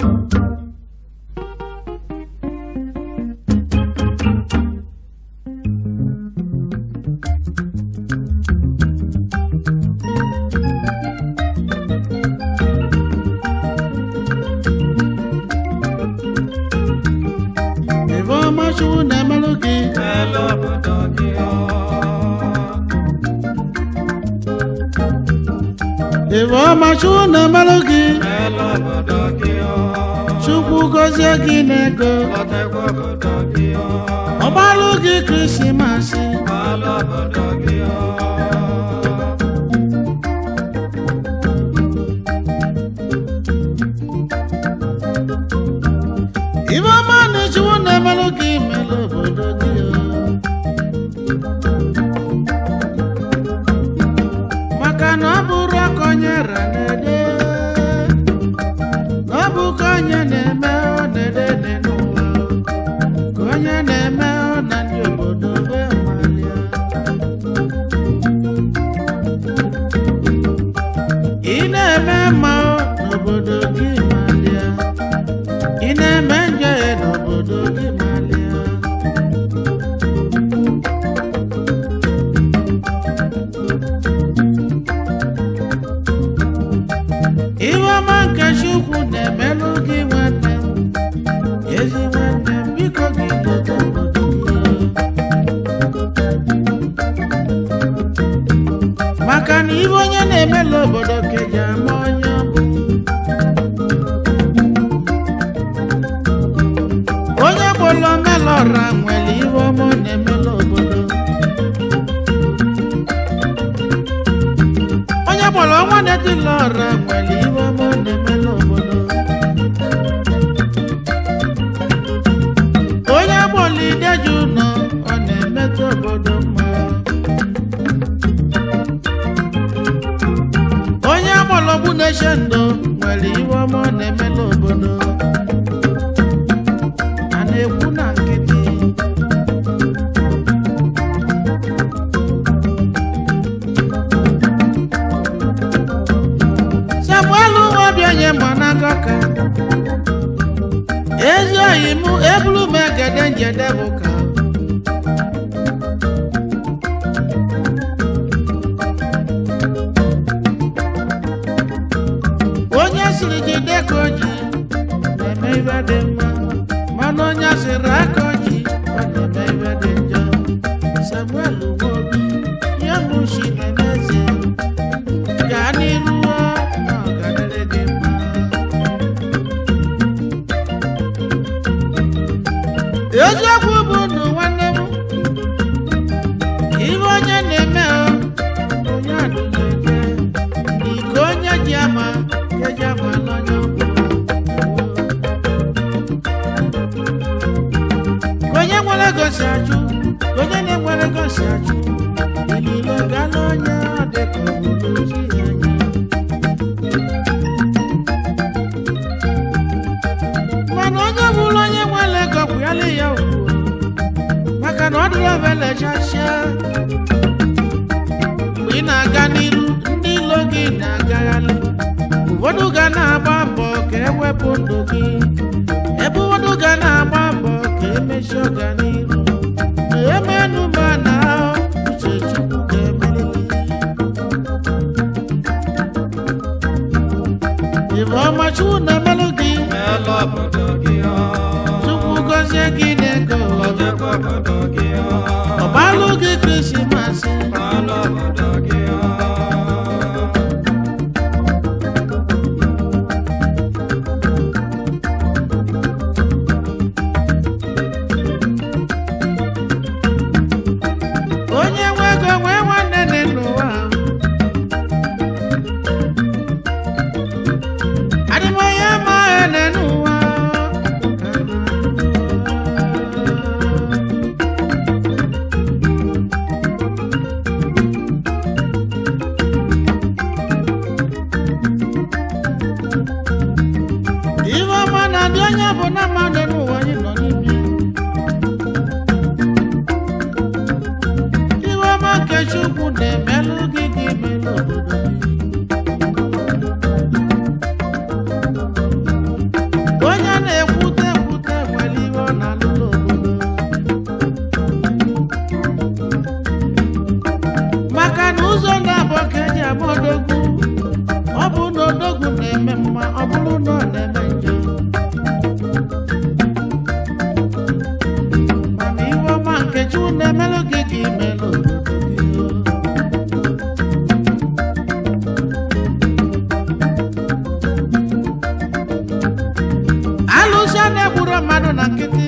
ife ọma chukwu na-emelụ gị Elu obodo gị ọ. ife ọma chukwu na-emelụ gị Elu obodo gị ọ. chukwu gọzie gị n'ego Lọtekwa obodo gị ọ. ọgbalụ gị krismasị Elu obodo gị ọ. ife ọma na chukwu na-emelụ gị melụ obodo gị o. maka na ọ bụrụ aka onye ra na-ede na ọ bụ ka onye na-eme ọ na-ede dị n'ụwa ka onye na-eme ọ na ndị obodo be malia ị na-eme mma ọ n'obodo gị malia ị na-eme njọ ya n'obodo gị malia Iwe ọma nke Chukwu na-emelụ gị nwanne m ezi nwanne m biko gị leta obodo gị maka na iwe onye na-emelụ obodo ka eji ama onye ọ bụ onye gbolo melọra nwere iwe ọma ọ na-emelụ obodo onye gbolo ọnwa na-etila ọra nwere iwe ọma ọ na-emelụ obodo onye gbolo ideju nọ ọ na-emetụ obodo mma onye gbolo bụ na-eche ndụ nwere iwe ọma ọ na-emelụ obodo a na-ekwu na nkịtị samuel nwobi onye mgbanaka ka ezi oyi m ebulu m egede njede bụ ka onye siri jide ka oji na-eme ibe dị mma mana onye siri aka oji ọ na-eme ibe dị njọ samuel nwobi ya bụ shi na-emezi gaa n'iru na ọganire dị mma eziokwu bụ ndụ nwanne m ibe onye na-eme ọ, onye adụjeje iko onye ji ama ka eji ama n'onye ọbụla ka onye nwere gosi achụ ka onye na-enwere gosi achụ ilile gaa n'onye ọ dị ka obodo chi ya anya mana onye bụrụ onye nwere ego kwụyala ya ugwu maka na ọ dịrị ovelechachia mgbe ị na-aga n'iru ndị ilo gị na-agagharị ụfọdụ ga na-agba mbọ ka ewepụ ndụ gị ebe ụfọdụ ga na-agba mbọ ka emesi ọganiru ma emenụ ma na uche chukwu ga-emeriri ife ọma chukwu na-emelụ gị Elu obodo gị ọ. chukwu gọzie gị n'ego Lọtekwa obodo gị ọ. ọgbalụ gị krismasị Elu obodo gị ọ. onye nwe ego nwee nwanne dị n'ụwa adịmọya ma ene n'ụwa nọ na-eme njọ mana iwe ọma nke chukwu na-emelụ gị ka imelụ obodo gị o. alụsị a na-egburu mmadụ na nkịtị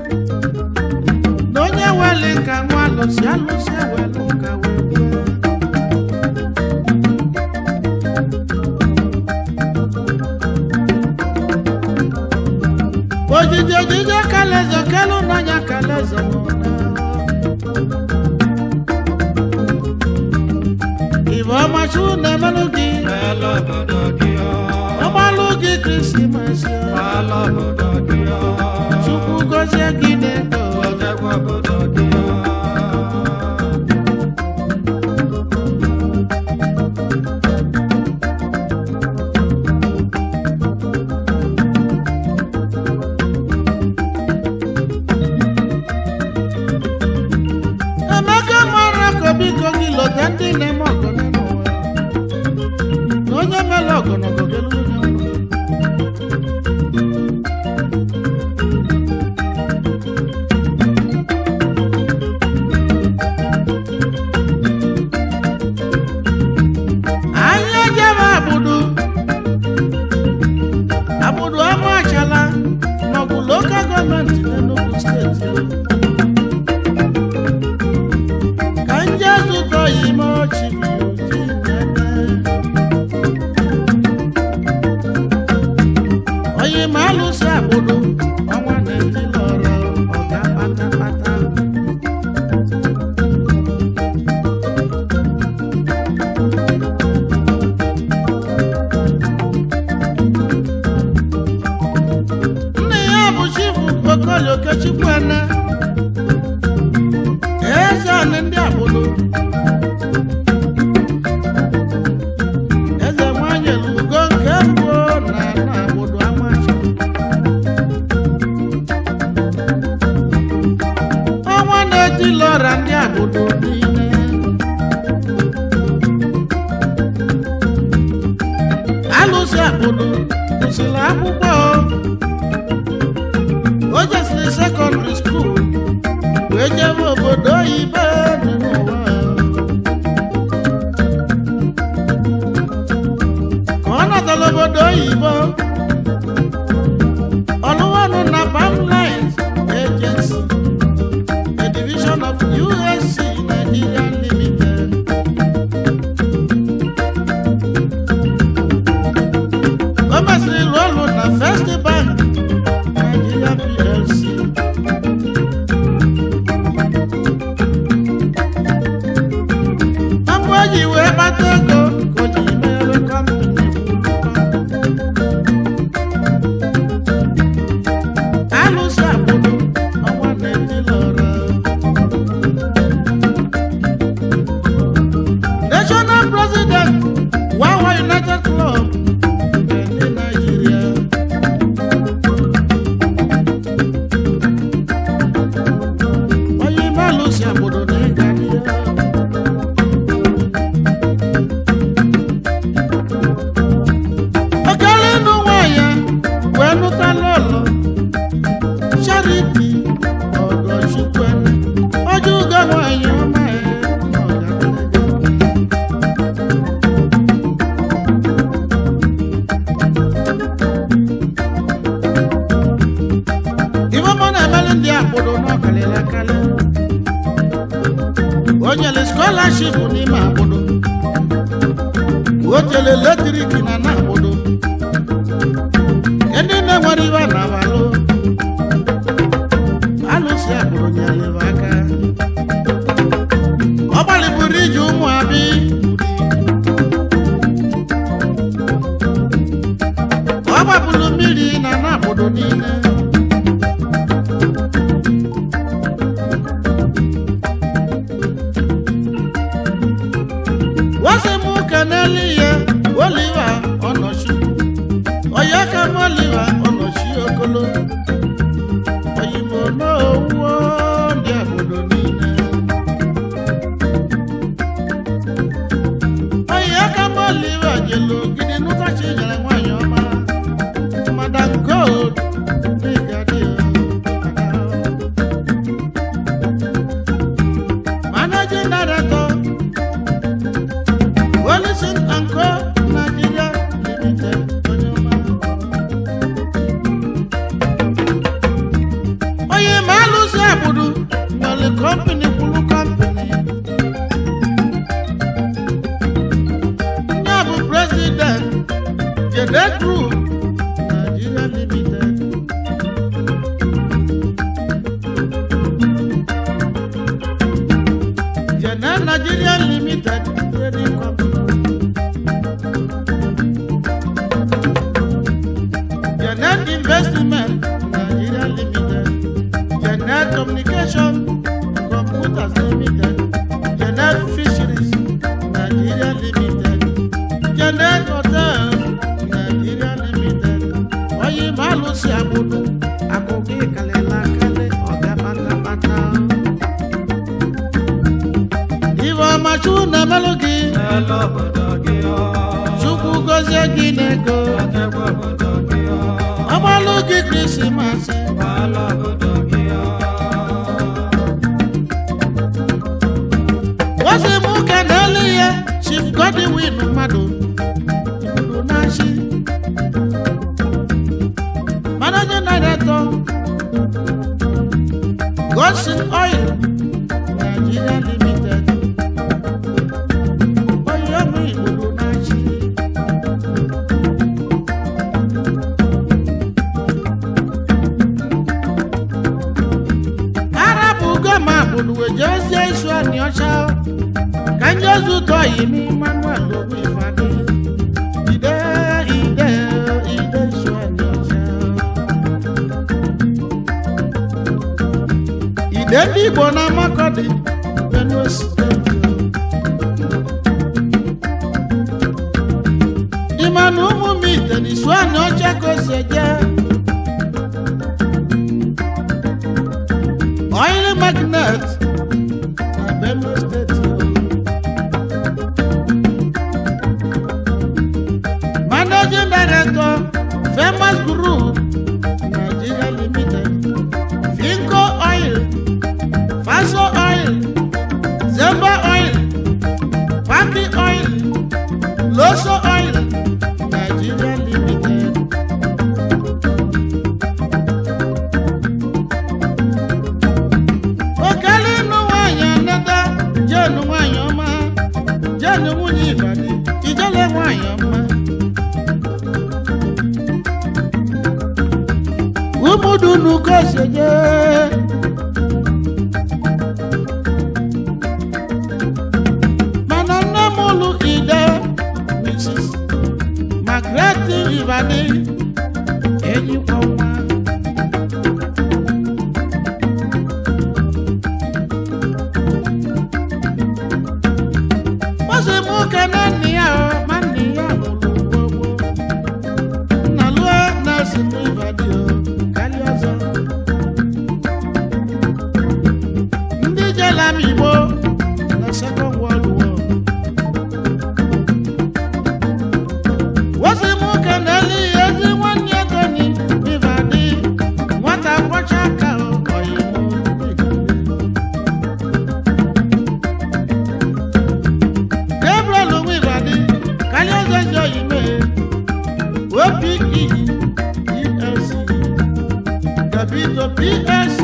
na onye weli nka nwa alụsị alụsị ewelu nka wee gbue ojiji ojiji kalaeze kelu n'anya kalaeze n'ụna ibe ọmachi na-emelụ gị Ala obodo gị ọ. ọgbalụ gị krisimasi Ala obodo gị ọ. chukwu gọzie gị n'ego Ojekwa obodo gị ọ. emeka mara ka biko gị lọta ndị na-eme ọgụ n'ime ụwa na onye mere ọgọnọgọ ga-elu onye ọgụ. anyị ejebe abụdụ abụdụ ama achala maọbụ lokal gọọmenti n'Enugu steeti o. ka nje zụtọ ime ọchị ji nene onye ma alụsị abụdụ ọnwa na-eti lọrọ ọga patapata nne ya bụ chifu okolie okechukwu eze anị ndị abụdụ eze nwanyị lugo nke mbụ na na abụdụ amachi ọnwa na-eti lọra ndị abụdụ niile alụsị abụdụ kwụsịrị akwụkwọ o jesiri sekọndịrị skuul wee jebe obodo oyibo dị n'ụwa ka ọ natara obodo oyibo ọlụwanụ na Pamlines Agency a division of USC Nigeria Limited o mesịrị rụọ ọrụ na First Bank Nigeria PLC Amụ eji wee kpata ego ka o ji mere kọmpani alụsị agbụrụ ọnwa na-eti lọrọ national president wawa united club nke ndị Nigeria onye ime alụsị agbụrụ na ịga n'ihe okere ịnụ nwanyị wee nụta lọlọ charity ọgọchukwu ojú ugo nwanyị ọma ya na ọgaranya. ife ọma na-emelụ ndị akpụrụ n'ọkalịla kalị o nyere skọlaship n'ime akpụrụ o tere eletrik na na akpụrụ ndị na-enwere iwe na-abalụ alụsị akpụrụ nyere aka ọ gbalịburu iji ụmụ abi ọ gbapụrụ mmiri na na akpụrụ niile wọ́n mú kẹ́nẹ́lì yẹ wọ́líwà ọ̀nà sí ọ̀yá ká mọ́líwà ọ̀nà sí okolo òyìnbó náà wọ́ ní àbòdò nílẹ̀. ọ̀yá ká mọ́líwà jèlò gidi nígbà tí ìyàrá wọn yàn má Jede Group Nigeria Limited. Jede Nigeria Limited Trading Company. Janet Investment Nigeria Limited, Janet Communication Computers Limited, Janet Fisheries Nigeria Limited, Janet Hotels Nigeria Limited, Oyi Malusi Abudu, Akogi Kalela Kale, Ọ̀gá pátápátá. Ivo Machu Nemelogi, Ala obodo gị ọ. Chukwu gozie gị n'ego, Echekwa obodo gị ọ. ọgbalụ gị Krismas. Ala obodo gị ọ. Wọ́sí mú kẹ́ndẹ́lì yẹ, Chief Godwin mmadụ, ìbùdó náà ṣí. Managing Director, Godson Oil, Nigeria Limited. Oyè mú ìbùdó náà ṣí. Arabu gọ́mà bùnúwèé jẹ́ ọ́sẹ́ iṣu àní ọ̀ṣà ka ndị zụtọ yi n'ime Emmanuel obi fadị ide ide ide isu àní ọ̀ṣà ide ndị Igbo na Makọdị Benue steeti ịma na ụmụ m ite na isu àní ọ̀ṣà ka o si eje oil magnet na Benue steeti Managing Director, Famous Group, Nigeria Limited, Finco Oil, Faso Oil, Zemba Oil, Paki Oil, Loso Oil, Nigeria Limited. Okele ịnụ nwanyị anata, jenu nwanyị ọma, jenu nwunye Ìbàdí, ijele nwanyị ọma. Umudunu koseje. Mana nne m ụlụ ide Mrs. Margaret Ibadi enyikwa nwa. Ozi mụ kene nne ya o, ma nne ya mụrụ gbogbo. Nna lụọ na-esi m Ibadi o, karịa ọzọ. Ndị jela m Igbo na Second World War. Ozi mụ kene li ezi nwanne ya Tony Ibadi, nwata kwọcha aka o, ọyị mụ Gabriel Nwibadi, karịa ọzọ ndị oyibo OPE ELC Davido PLC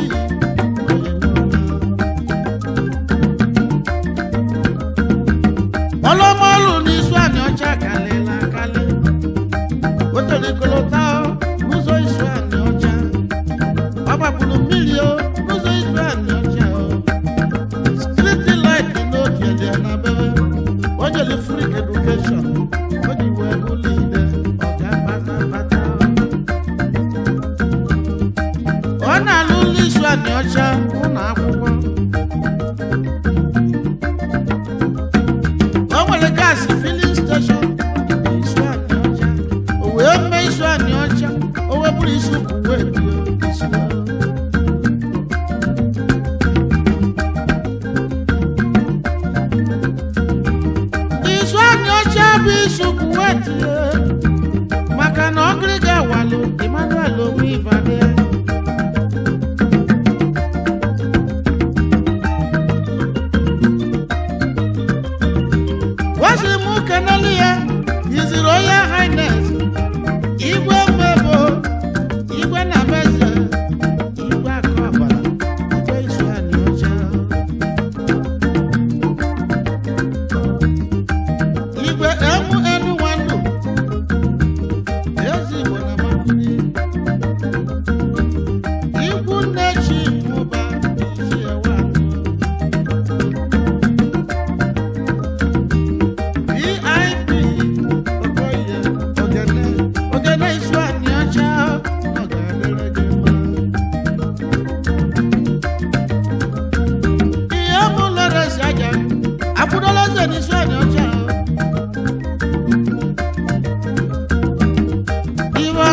ọlọmọlù ní isu àní ọjà kalẹ̀ la kalẹ̀ otolikolota n'ụzọ isu àní ọjà ọgbagburu mmiri o n'ụzọ isu àní ọjà o street light n'oge dị na bebe o jere free education o ji wee bụlụ ide ọga patapata ọ na-alụ ụlọ isu àní ọcha ụlọ akwụkwọ o nwere gaasị filin steshọn isu àní ọcha o wee mee isu àní ọcha o wee bụrụ isi ukwu wee dio isu isu àní ọcha bụ isi ukwu wee dio maka na ọgịrịga walụ Emmanuel onwe Ivade wasi mụ kenelu ya yiziri onye highness igwe mmebo igwe na meze igwe akụ ọbara igwe isu anyị ọcha igwe emu enu nwandu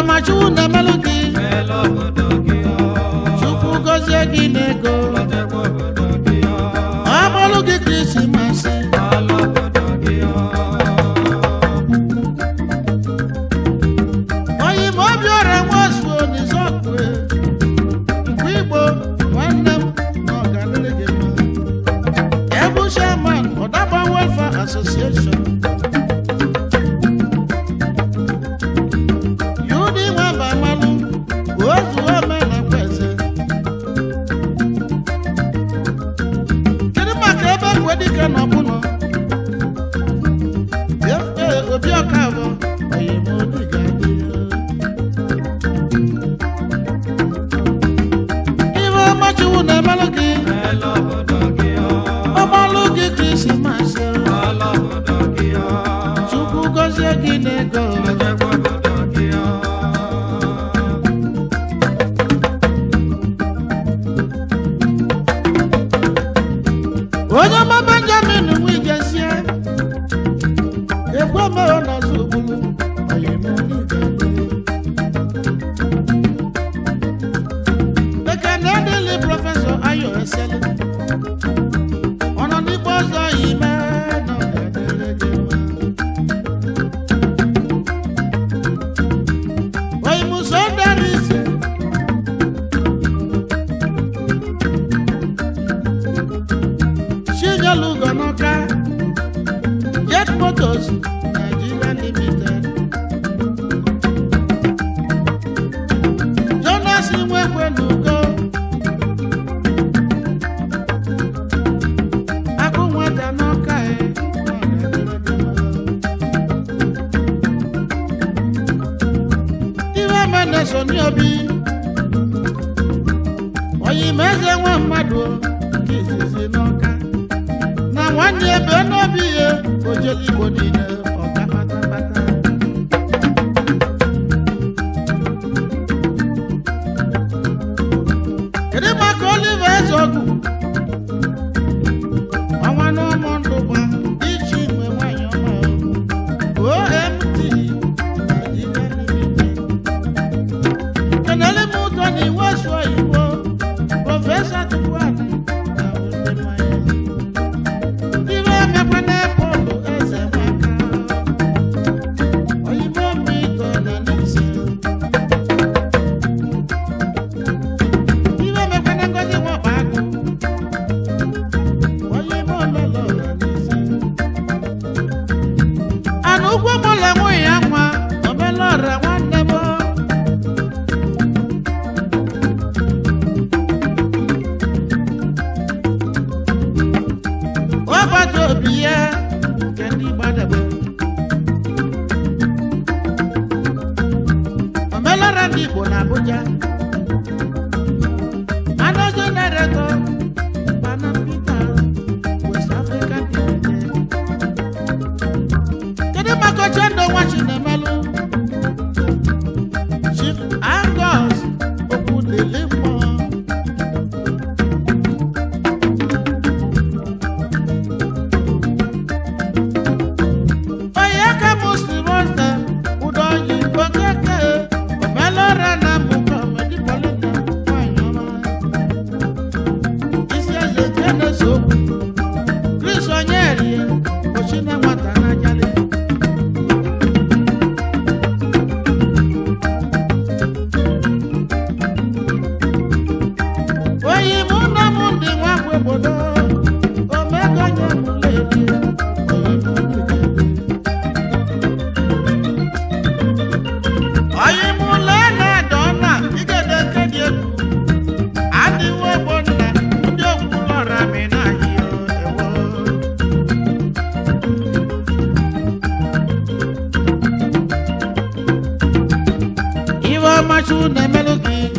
ọma chukwu na-emelụ gị Mela obodo gị ọ. chukwu gọzie gị n'ego Lọtekwa obodo gị ọ. ọ bụrụ gị krismasị Ala obodo gị ọ. oyi ma obi ọrịa nwazuo n'izọkwe mgbe igbo nwanne m na ọganịrị gị mma ebu chairman ọdaba welfare association yudi nwamba malụ ozu omenakweze kedu maka ebe kwedike na ọbụnọ efe obi ọkavọ oyimodi ga-adị ibe ọmachiwu na-emelụ gị Mela obodo gị ọ. ọmalụ gị krismas Ala obodo gị ọ. chukwu gọzie gị n'ego Lọtekwa obodo gị ọ. onye ọma benjamin nwijezie ekwe mere n'ọzọ ogbulu oyimodi ga-adị ekene dịlị prọfesọ ayo eseli ọnọ n'ikpe ọzọ ime na ọgadịrị gị mma oyimuso darisi chinyelugo n'ọka jet motos nigeria limited jonas nwekwe n'ugo akụ nwata n'ọka e iwe mene so ní obi oyimeze nwa mmadụ nke izizi n'ọka na nwanne ebe n'obi ya ojeli igbo niile ọga patapata kedu maka olive ezeogu ọnwa n'ụmụ ndụ gba iji nwe nwanyị ọma omt Nigeria Limited. kenele m ụtọ na iwu esu oyibo prọfesọ tukwani na ndị mmanya ibe emekwa n'epọlụ eze nwaka oyibo mito na n'ise ibe emekwa na ngozi nwọba agụ oyibo lọlọ na n'ise ana ụgwọ mụla nwunye ya nwa omelọra nwanne m ọbata obi ya nke ndị gbadagbe omelọra ndị igbo na abuja anazo nareto Panam Peter, West African Limited. kedu maka oche ndụ nwa chinemelụ chief angus okwudili mmụọ onye aka m siri ose ụdọ yi okeke omelụra na mbụkọ medipolina nwanyị ọma isi eze nke na-eso okwu Chris Onyeri ochine nwata n'ajali oyi mụ na mụ ndị nwa bụ obodo omego nye mụledi oyi mụ ndị ga-ede oyi mụ lee na-ada ọna igede nke dị egwu adịwo egbo nna ndị okwulọra mi na-ahịa ewo iwe ọmachu na-emelụ gị